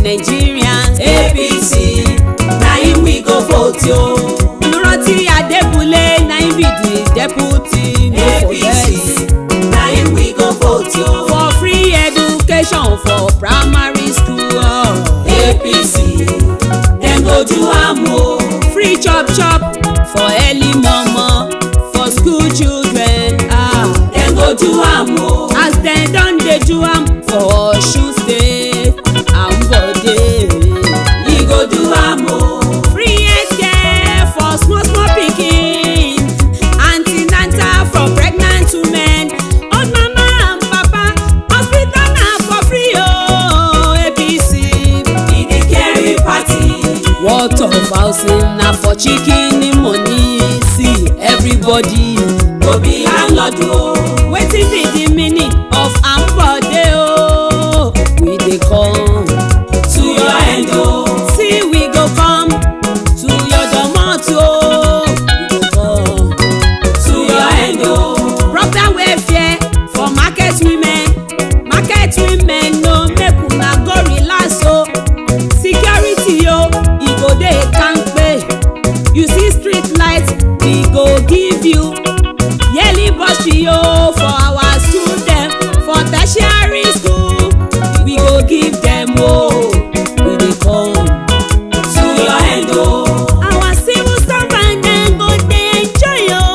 nigerians apc na him we go vote yo. olùrántí adébúlé na him be the deputy no forget apc na him we go vote yo. for free education for primary school oh. apc dem go do am o. free chop chop for early momo for school children ah. dem go do am o. as dem don dey do am for osun state ambode. e go do am o. free healthcare for small small pikin antenatal for pregnant women old mama and papa hospital na for free ooo apc. e dey carry party. what of housing na for chicken money see everybody. go be landlord o. wetin be the meaning of ambode ooo we dey come. to your end o. see we go come to your domot ooo we go come. to your end o. proper welfare for market women market women no make una go relax o security o e go dey kampe you see street light we go give you yearly bursary o for our student for tertiary school we go give dem o we dey come. to your end o. our civil servant dem go dey enjoy o.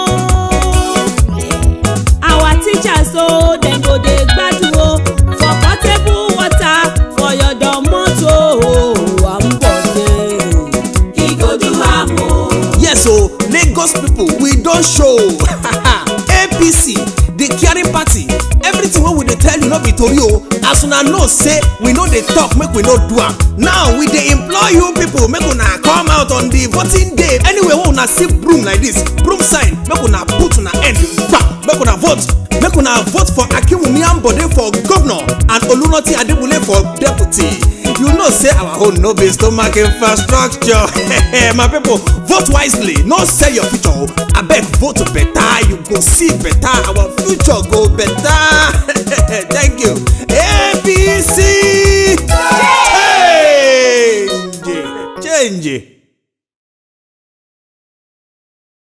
our teachers o dem go dey gbadun o for portable water for your domot o ambode. e go do am o. yes o lagos pipo we don show apc the caring party everything wey we dey tell you no be tori o as una know say we no dey talk make we no do am now we dey implore you pipo make una come out on the voting day anywhere wey una see broom like this broom sign make una put una hand gbam make una vote make una vote for akinwumi ambode for governor and olunoti adekunle for deputy you know say our own no be stomach infrastructure my people vote wisely no sell your future o abeg vote better you go see better our future go better thank you apc change change.